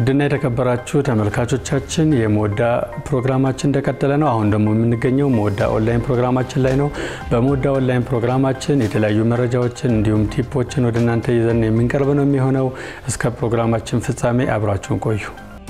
ውድና የተከበራችሁ ተመልካቾቻችን የመወዳ ፕሮግራማችን እንደቀጠለ ነው። አሁን ደግሞ የምንገኘው መወዳ ኦንላይን ፕሮግራማችን ላይ ነው። በመወዳ ኦንላይን ፕሮግራማችን የተለያዩ መረጃዎችን እንዲሁም ቲፖችን ወደ እናንተ ይዘን የምንቀርብ ነው የሚሆነው። እስከ ፕሮግራማችን ፍጻሜ አብራችሁን ቆዩ።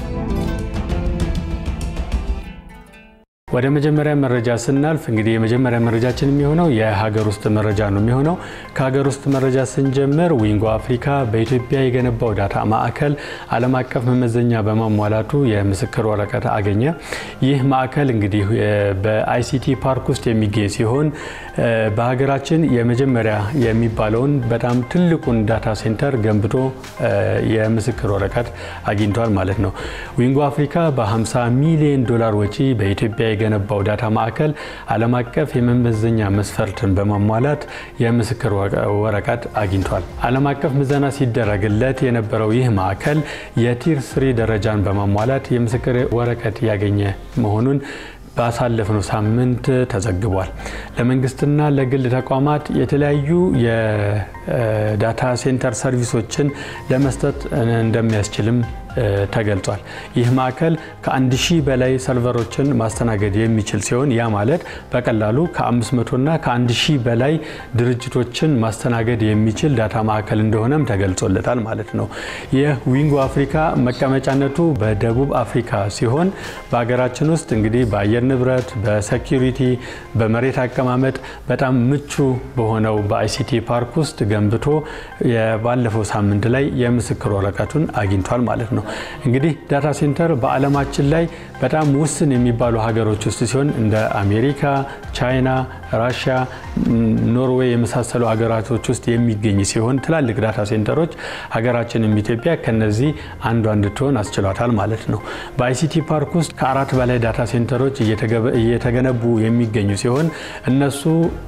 ወደ መጀመሪያ መረጃ ስናልፍ እንግዲህ የመጀመሪያ መረጃችን የሚሆነው የሀገር ውስጥ መረጃ ነው የሚሆነው። ከሀገር ውስጥ መረጃ ስንጀምር ዊንጎ አፍሪካ በኢትዮጵያ የገነባው ዳታ ማዕከል ዓለም አቀፍ መመዘኛ በማሟላቱ የምስክር ወረቀት አገኘ። ይህ ማዕከል እንግዲህ በአይሲቲ ፓርክ ውስጥ የሚገኝ ሲሆን በሀገራችን የመጀመሪያ የሚባለውን በጣም ትልቁን ዳታ ሴንተር ገንብቶ የምስክር ወረቀት አግኝቷል ማለት ነው። ዊንጎ አፍሪካ በ50 ሚሊዮን ዶላር ወጪ በኢትዮጵያ የገነባው ዳታ ማዕከል ዓለም አቀፍ የመመዘኛ መስፈርትን በማሟላት የምስክር ወረቀት አግኝቷል። ዓለም አቀፍ ምዘና ሲደረግለት የነበረው ይህ ማዕከል የቲር ስሪ ደረጃን በማሟላት የምስክር ወረቀት ያገኘ መሆኑን ባሳለፍነው ሳምንት ተዘግቧል። ለመንግስትና ለግል ተቋማት የተለያዩ የዳታ ሴንተር ሰርቪሶችን ለመስጠት እንደሚያስችልም ተገልጿል። ይህ ማዕከል ከአንድ ሺህ በላይ ሰርቨሮችን ማስተናገድ የሚችል ሲሆን ያ ማለት በቀላሉ ከ500 እና ከአንድ ሺህ በላይ ድርጅቶችን ማስተናገድ የሚችል ዳታ ማዕከል እንደሆነም ተገልጾለታል ማለት ነው። የዊንጎ አፍሪካ መቀመጫነቱ በደቡብ አፍሪካ ሲሆን በሀገራችን ውስጥ እንግዲህ በአየር ንብረት፣ በሴኪሪቲ፣ በመሬት አቀማመጥ በጣም ምቹ በሆነው በአይሲቲ ፓርክ ውስጥ ገንብቶ ባለፈው ሳምንት ላይ የምስክር ወረቀቱን አግኝቷል ማለት ነው። እንግዲህ ዳታ ሴንተር በዓለማችን ላይ በጣም ውስን የሚባሉ ሀገሮች ውስጥ ሲሆን እንደ አሜሪካ፣ ቻይና፣ ራሽያ፣ ኖርዌይ የመሳሰሉ ሀገራቶች ውስጥ የሚገኝ ሲሆን ትላልቅ ዳታ ሴንተሮች ሀገራችንም ኢትዮጵያ ከነዚህ አንዷ እንድትሆን አስችሏታል ማለት ነው። በአይሲቲ ፓርክ ውስጥ ከአራት በላይ ዳታ ሴንተሮች እየተገነቡ የሚገኙ ሲሆን እነሱ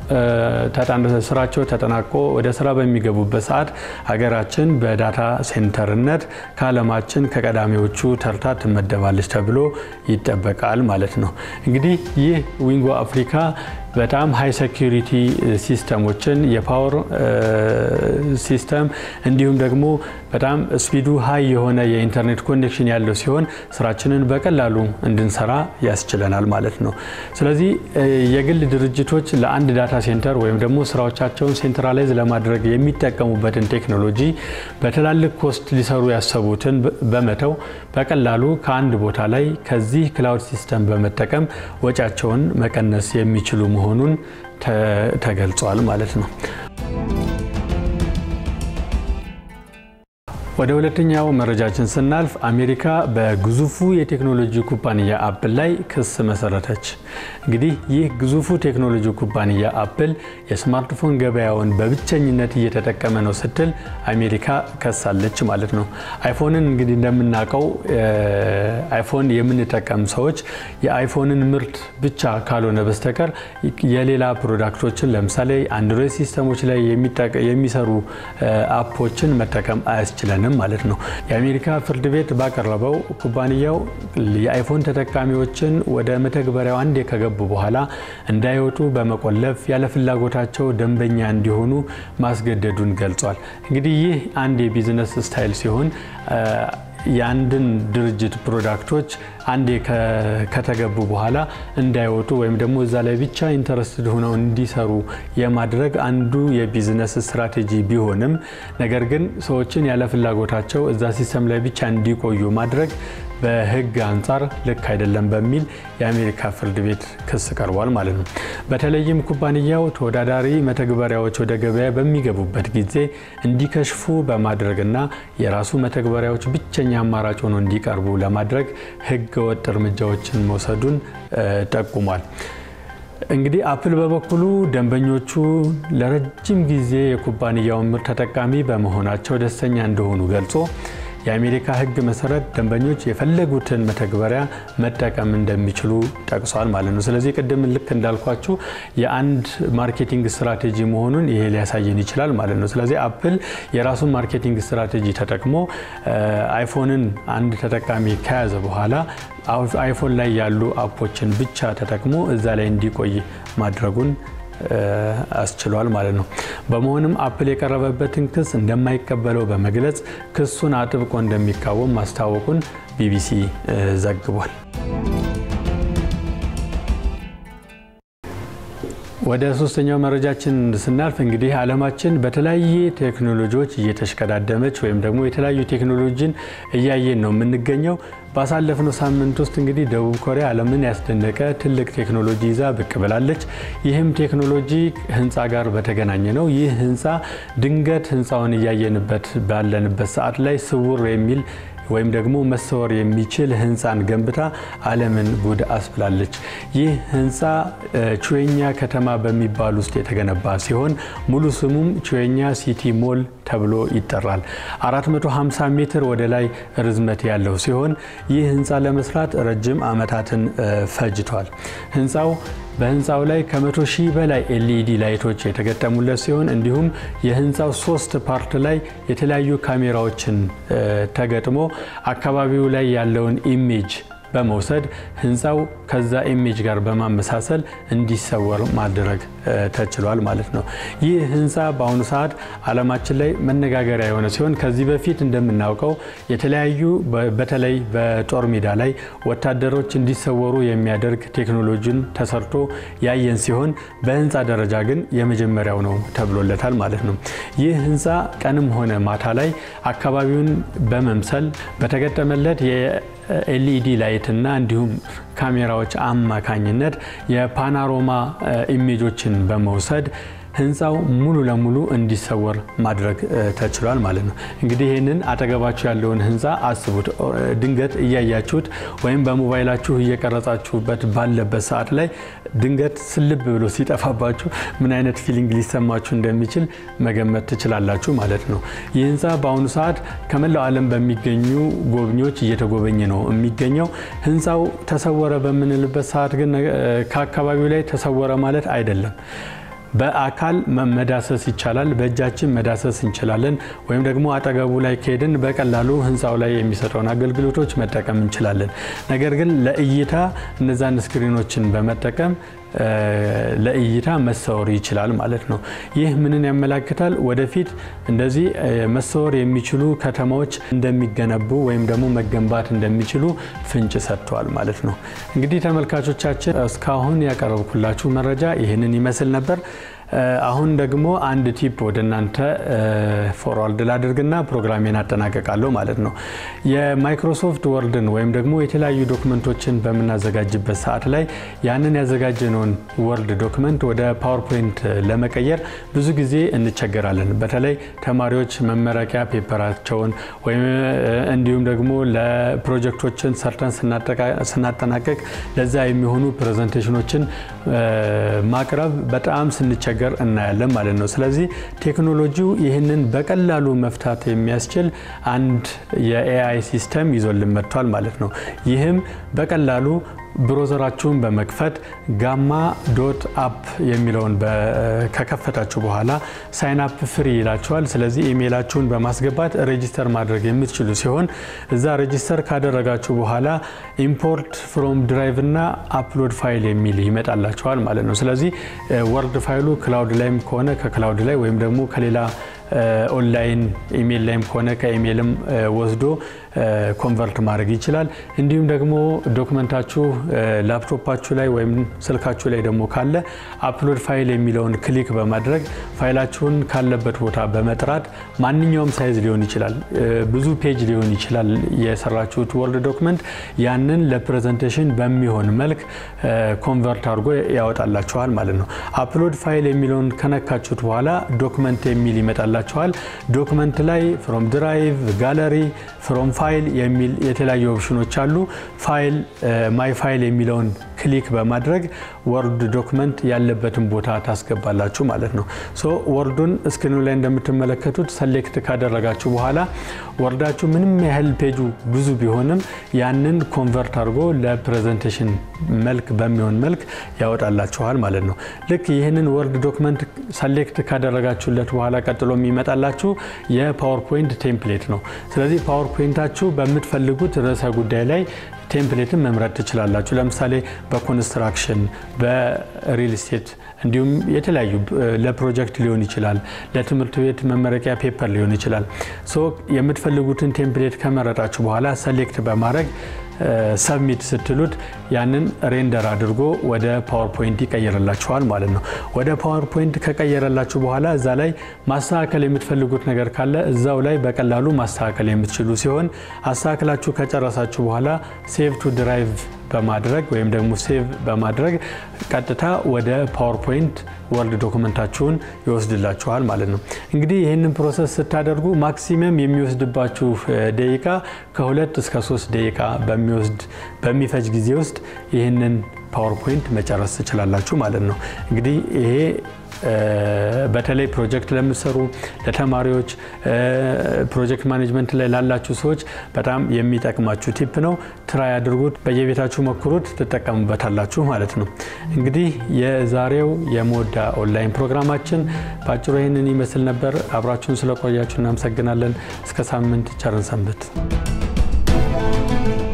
ስራቸው ተጠናቆ ወደ ስራ በሚገቡበት ሰዓት ሀገራችን በዳታ ሴንተርነት ከዓለማችን ከቀዳሚዎቹ ተርታ ትመደባለች ተብሎ ይጠበቃል ማለት ነው። እንግዲህ ይህ ዊንጎ አፍሪካ በጣም ሃይ ሴኪሪቲ ሲስተሞችን የፓወር ሲስተም እንዲሁም ደግሞ በጣም ስፒዱ ሃይ የሆነ የኢንተርኔት ኮኔክሽን ያለው ሲሆን ስራችንን በቀላሉ እንድንሰራ ያስችለናል ማለት ነው። ስለዚህ የግል ድርጅቶች ለአንድ ዳታ ሴንተር ወይም ደግሞ ስራዎቻቸውን ሴንትራላይዝ ለማድረግ የሚጠቀሙበትን ቴክኖሎጂ በትላልቅ ኮስት ሊሰሩ ያሰቡትን በመተው በቀላሉ ከአንድ ቦታ ላይ ከዚህ ክላውድ ሲስተም በመጠቀም ወጪያቸውን መቀነስ የሚችሉ መሆኑን ተገልጿል ማለት ነው። ወደ ሁለተኛው መረጃችን ስናልፍ አሜሪካ በግዙፉ የቴክኖሎጂ ኩባንያ አፕል ላይ ክስ መሰረተች። እንግዲህ ይህ ግዙፉ ቴክኖሎጂ ኩባንያ አፕል የስማርትፎን ገበያውን በብቸኝነት እየተጠቀመ ነው ስትል አሜሪካ ከሳለች ማለት ነው። አይፎንን እንግዲህ እንደምናውቀው አይፎን የምንጠቀም ሰዎች የአይፎንን ምርት ብቻ ካልሆነ በስተቀር የሌላ ፕሮዳክቶችን ለምሳሌ አንድሮይድ ሲስተሞች ላይ የሚሰሩ አፖችን መጠቀም አያስችለንም ማለት ነው። የአሜሪካ ፍርድ ቤት ባቀረበው ኩባንያው የአይፎን ተጠቃሚዎችን ወደ መተግበሪያው አንዴ ከገቡ በኋላ እንዳይወጡ በመቆለፍ ያለ ፍላጎታቸው ደንበኛ እንዲሆኑ ማስገደዱን ገልጿል። እንግዲህ ይህ አንድ የቢዝነስ ስታይል ሲሆን የአንድን ድርጅት ፕሮዳክቶች አንዴ ከተገቡ በኋላ እንዳይወጡ ወይም ደግሞ እዛ ላይ ብቻ ኢንተረስትድ ሆነው እንዲሰሩ የማድረግ አንዱ የቢዝነስ ስትራቴጂ ቢሆንም ነገር ግን ሰዎችን ያለ ፍላጎታቸው እዛ ሲስተም ላይ ብቻ እንዲቆዩ ማድረግ በሕግ አንጻር ልክ አይደለም በሚል የአሜሪካ ፍርድ ቤት ክስ ቀርቧል ማለት ነው። በተለይም ኩባንያው ተወዳዳሪ መተግበሪያዎች ወደ ገበያ በሚገቡበት ጊዜ እንዲከሽፉ በማድረግና የራሱ መተግበሪያዎች ብቸኛ አማራጭ ሆኖ እንዲቀርቡ ለማድረግ ሕገ ወጥ እርምጃዎችን መውሰዱን ጠቁሟል። እንግዲህ አፕል በበኩሉ ደንበኞቹ ለረጅም ጊዜ የኩባንያውን ምርት ተጠቃሚ በመሆናቸው ደስተኛ እንደሆኑ ገልጾ የአሜሪካ ሕግ መሰረት ደንበኞች የፈለጉትን መተግበሪያ መጠቀም እንደሚችሉ ጠቅሷል ማለት ነው። ስለዚህ ቅድም ልክ እንዳልኳችሁ የአንድ ማርኬቲንግ ስትራቴጂ መሆኑን ይሄ ሊያሳየን ይችላል ማለት ነው። ስለዚህ አፕል የራሱን ማርኬቲንግ ስትራቴጂ ተጠቅሞ አይፎንን አንድ ተጠቃሚ ከያዘ በኋላ አይፎን ላይ ያሉ አፖችን ብቻ ተጠቅሞ እዛ ላይ እንዲቆይ ማድረጉን አስችሏል ማለት ነው። በመሆንም አፕል የቀረበበትን ክስ እንደማይቀበለው በመግለጽ ክሱን አጥብቆ እንደሚቃወም ማስታወቁን ቢቢሲ ዘግቧል። ወደ ሶስተኛው መረጃችን ስናልፍ እንግዲህ ዓለማችን በተለያየ ቴክኖሎጂዎች እየተሽቀዳደመች ወይም ደግሞ የተለያዩ ቴክኖሎጂን እያየን ነው የምንገኘው። ባሳለፍነው ሳምንት ውስጥ እንግዲህ ደቡብ ኮሪያ ዓለምን ያስደነቀ ትልቅ ቴክኖሎጂ ይዛ ብቅ ብላለች። ይህም ቴክኖሎጂ ህንፃ ጋር በተገናኘ ነው። ይህ ህንፃ ድንገት ህንፃውን እያየንበት ባለንበት ሰዓት ላይ ስውር የሚል ወይም ደግሞ መሰወር የሚችል ህንፃን ገንብታ ዓለምን ጉድ አስብላለች። ይህ ህንፃ ቹዌኛ ከተማ በሚባል ውስጥ የተገነባ ሲሆን ሙሉ ስሙም ቹዌኛ ሲቲ ሞል ተብሎ ይጠራል። 450 ሜትር ወደ ላይ ርዝመት ያለው ሲሆን ይህ ህንፃ ለመስራት ረጅም ዓመታትን ፈጅቷል። ህንፃው በህንፃው ላይ ከመቶ ሺህ በላይ ኤልኢዲ ላይቶች የተገጠሙለት ሲሆን እንዲሁም የህንፃው ሶስት ፓርት ላይ የተለያዩ ካሜራዎችን ተገጥሞ አካባቢው ላይ ያለውን ኢሜጅ በመውሰድ ህንፃው ከዛ ኢሜጅ ጋር በማመሳሰል እንዲሰወር ማድረግ ተችሏል ማለት ነው። ይህ ህንፃ በአሁኑ ሰዓት ዓለማችን ላይ መነጋገሪያ የሆነ ሲሆን ከዚህ በፊት እንደምናውቀው የተለያዩ በተለይ በጦር ሜዳ ላይ ወታደሮች እንዲሰወሩ የሚያደርግ ቴክኖሎጂን ተሰርቶ ያየን ሲሆን በህንፃ ደረጃ ግን የመጀመሪያው ነው ተብሎለታል ማለት ነው። ይህ ህንፃ ቀንም ሆነ ማታ ላይ አካባቢውን በመምሰል በተገጠመለት ኤልኢዲ ላይት እና እንዲሁም ካሜራዎች አማካኝነት የፓናሮማ ኢሜጆችን በመውሰድ ህንፃው ሙሉ ለሙሉ እንዲሰወር ማድረግ ተችሏል ማለት ነው። እንግዲህ ይህንን አጠገባችሁ ያለውን ህንፃ አስቡት። ድንገት እያያችሁት ወይም በሞባይላችሁ እየቀረጻችሁበት ባለበት ሰዓት ላይ ድንገት ስልብ ብሎ ሲጠፋባችሁ ምን አይነት ፊሊንግ ሊሰማችሁ እንደሚችል መገመት ትችላላችሁ ማለት ነው። ይህ ህንፃ በአሁኑ ሰዓት ከመላው ዓለም በሚገኙ ጎብኚዎች እየተጎበኘ ነው የሚገኘው። ህንፃው ተሰወረ በምንልበት ሰዓት ግን ከአካባቢው ላይ ተሰወረ ማለት አይደለም። በአካል መዳሰስ ይቻላል። በእጃችን መዳሰስ እንችላለን። ወይም ደግሞ አጠገቡ ላይ ከሄድን በቀላሉ ህንፃው ላይ የሚሰጠውን አገልግሎቶች መጠቀም እንችላለን። ነገር ግን ለእይታ እነዛን ስክሪኖችን በመጠቀም ለእይታ መሰወር ይችላል ማለት ነው። ይህ ምንን ያመላክታል? ወደፊት እንደዚህ መሰወር የሚችሉ ከተማዎች እንደሚገነቡ ወይም ደግሞ መገንባት እንደሚችሉ ፍንጭ ሰጥተዋል ማለት ነው። እንግዲህ ተመልካቾቻችን እስካሁን ያቀረብኩላችሁ መረጃ ይህንን ይመስል ነበር። አሁን ደግሞ አንድ ቲፕ ወደ እናንተ ፎርዋርድ ላድርግና ፕሮግራሜን አጠናቀቃለሁ ማለት ነው። የማይክሮሶፍት ወርድን ወይም ደግሞ የተለያዩ ዶክመንቶችን በምናዘጋጅበት ሰዓት ላይ ያንን ያዘጋጀነውን ወርድ ዶክመንት ወደ ፓወርፖይንት ለመቀየር ብዙ ጊዜ እንቸገራለን። በተለይ ተማሪዎች መመረቂያ ፔፐራቸውን ወይም እንዲሁም ደግሞ ለፕሮጀክቶችን ሰርተን ስናጠናቀቅ ለዛ የሚሆኑ ፕሬዘንቴሽኖችን ማቅረብ በጣም ስንቸገር ነገር እናያለን ማለት ነው። ስለዚህ ቴክኖሎጂው ይህንን በቀላሉ መፍታት የሚያስችል አንድ የኤአይ ሲስተም ይዞልን መጥቷል ማለት ነው። ይህም በቀላሉ ብሮዘራችሁን በመክፈት ጋማ ዶት አፕ የሚለውን ከከፈታችሁ በኋላ ሳይን አፕ ፍሪ ይላችኋል። ስለዚህ ኢሜይላችሁን በማስገባት ሬጂስተር ማድረግ የምትችሉ ሲሆን እዛ ሬጂስተር ካደረጋችሁ በኋላ ኢምፖርት ፍሮም ድራይቭ እና አፕሎድ ፋይል የሚል ይመጣላችኋል ማለት ነው። ስለዚህ ወርድ ፋይሉ ክላውድ ላይም ከሆነ ከክላውድ ላይ ወይም ደግሞ ከሌላ ኦንላይን ኢሜይል ላይም ከሆነ ከኢሜይልም ወስዶ ኮንቨርት ማድረግ ይችላል። እንዲሁም ደግሞ ዶክመንታችሁ ላፕቶፓችሁ ላይ ወይም ስልካችሁ ላይ ደግሞ ካለ አፕሎድ ፋይል የሚለውን ክሊክ በማድረግ ፋይላችሁን ካለበት ቦታ በመጥራት ማንኛውም ሳይዝ ሊሆን ይችላል፣ ብዙ ፔጅ ሊሆን ይችላል የሰራችሁት ወርድ ዶክመንት ያንን ለፕሬዘንቴሽን በሚሆን መልክ ኮንቨርት አድርጎ ያወጣላችኋል ማለት ነው። አፕሎድ ፋይል የሚለውን ከነካችሁት በኋላ ዶክመንት የሚል ይመጣላችኋል። ዶክመንት ላይ ፍሮም ድራይቭ፣ ጋለሪ፣ ፍሮም ፋይል የሚል የተለያዩ ኦፕሽኖች አሉ። ፋይል ማይ ፋይል የሚለውን ክሊክ በማድረግ ወርድ ዶክመንት ያለበትን ቦታ ታስገባላችሁ ማለት ነው። ሶ ወርዱን ስክሪኑ ላይ እንደምትመለከቱት ሰሌክት ካደረጋችሁ በኋላ ወርዳችሁ ምንም ያህል ፔጁ ብዙ ቢሆንም ያንን ኮንቨርት አድርጎ ለፕሬዘንቴሽን መልክ በሚሆን መልክ ያወጣላችኋል ማለት ነው። ልክ ይህንን ወርድ ዶክመንት ሰሌክት ካደረጋችሁለት በኋላ ቀጥሎ የሚመጣላችሁ የፓወርፖይንት ቴምፕሌት ነው። ስለዚህ ፓወርፖይንታችሁ በምትፈልጉት ርዕሰ ጉዳይ ላይ ቴምፕሌትን መምረጥ ትችላላችሁ። ለምሳሌ በኮንስትራክሽን፣ በሪል ስቴት እንዲሁም የተለያዩ ለፕሮጀክት ሊሆን ይችላል፣ ለትምህርት ቤት መመረቂያ ፔፐር ሊሆን ይችላል። ሶ የምትፈልጉትን ቴምፕሌት ከመረጣችሁ በኋላ ሰሌክት በማድረግ ሰብሚት ስትሉት ያንን ሬንደር አድርጎ ወደ ፓወርፖይንት ይቀይርላችኋል ማለት ነው። ወደ ፓወርፖይንት ከቀየረላችሁ በኋላ እዛ ላይ ማስተካከል የምትፈልጉት ነገር ካለ እዛው ላይ በቀላሉ ማስተካከል የምትችሉ ሲሆን አስተካክላችሁ ከጨረሳችሁ በኋላ ሴቭ ቱ ድራይቭ በማድረግ ወይም ደግሞ ሴቭ በማድረግ ቀጥታ ወደ ፓወርፖይንት ወርድ ዶክመንታችሁን ይወስድላችኋል ማለት ነው። እንግዲህ ይህንን ፕሮሰስ ስታደርጉ ማክሲመም የሚወስድባችሁ ደቂቃ ከሁለት እስከ ሶስት ደቂቃ በሚወስድ በሚፈጅ ጊዜ ውስጥ ይህንን ፓወርፖይንት መጨረስ ትችላላችሁ ማለት ነው። እንግዲህ ይሄ በተለይ ፕሮጀክት ለምትሰሩ ለተማሪዎች፣ ፕሮጀክት ማኔጅመንት ላይ ላላችሁ ሰዎች በጣም የሚጠቅማችሁ ቲፕ ነው። ትራይ አድርጉት፣ በየቤታችሁ ሞክሩት፣ ትጠቀሙበታላችሁ ማለት ነው። እንግዲህ የዛሬው የሞዳ ኦንላይን ፕሮግራማችን በአጭሩ ይህንን ይመስል ነበር። አብራችሁን ስለቆያችሁ እናመሰግናለን። እስከ ሳምንት ቸርን ሰንብት።